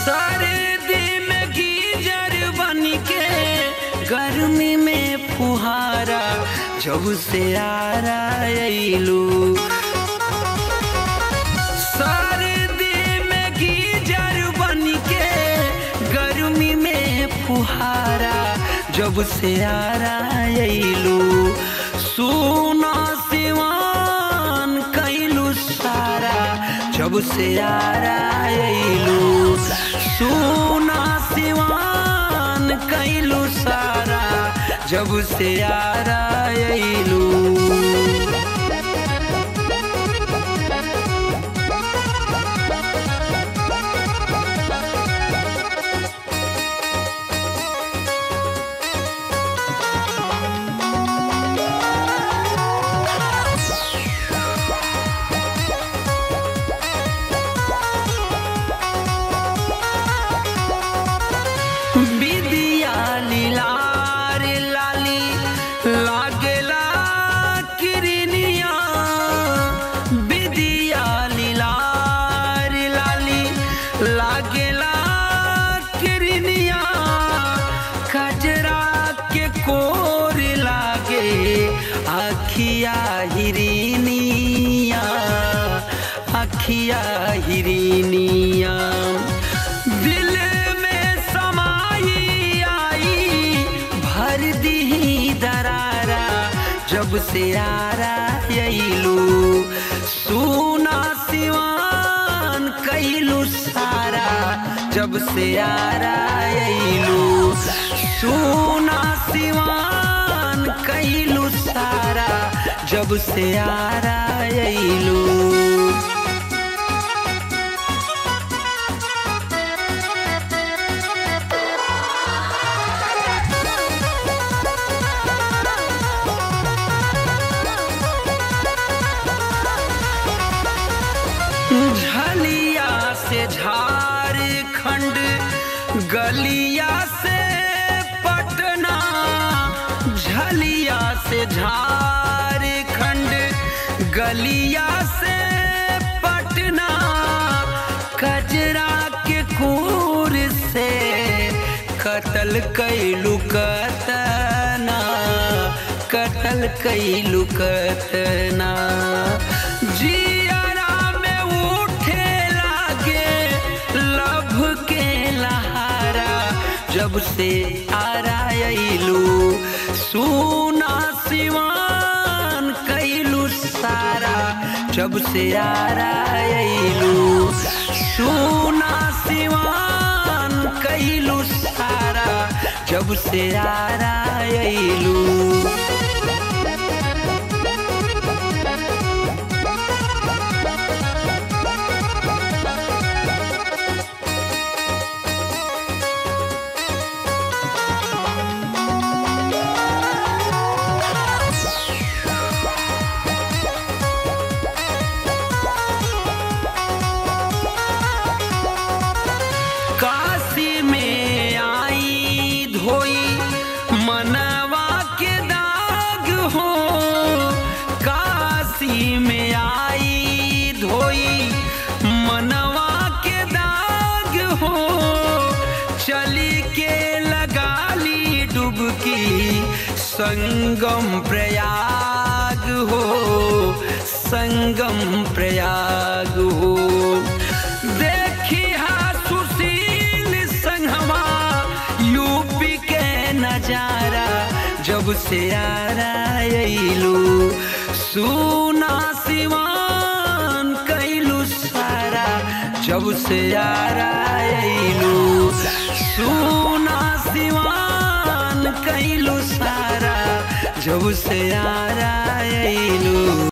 सर्दी में गीजर बन के गर्मी में फुहारा जब से आरा अइलू सर्दी में गीजर बन के गर्मी में फुहारा जब से आरा अइलू सुना सिवान कैलू सारा जब से आरा अइलू सुना सिवान कैलू सारा जब से आरा अइलू बिदिया लीलार लाली लागेला किरनिया बिदिया लीलार लाली लागेला किरनिया कजरा के कोर लागे अखिया हिरनिया अखिया हिरनिया दिल में समाई आई भर दी दरारा जब से आरा अइलू सुना सिवान कैलू सारा जब से आरा अइलू सुना सिवान कैलू सारा जब से आरा अइलू झलिया से झारखंड गलिया से पटना झलिया से झारखंड गलिया से पटना कजरा के खूर से कतल कैलू कतना कतल कैलू कतना जियारा में उठे लागे लभ के लहारा जब से आरा अइलू सुना सिवान कैलू सारा जब से आरा अइलू सुना सिवान कैलू सारा जब से आरा अइलू काशी में आई धोई मनवा के दाग हो काशी में आई धोई मनवा के दाग हो चली के लगा ली डुबकी संगम प्रयाग हो संगम प्रयाग हो देखी हा सुशील संगमा यूपी के नजारा जब से आरा अइलू सुना सिवान कैलू सारा जब से आरा अइलू सुना सिवान कैलू सारा जब से आरा अइलू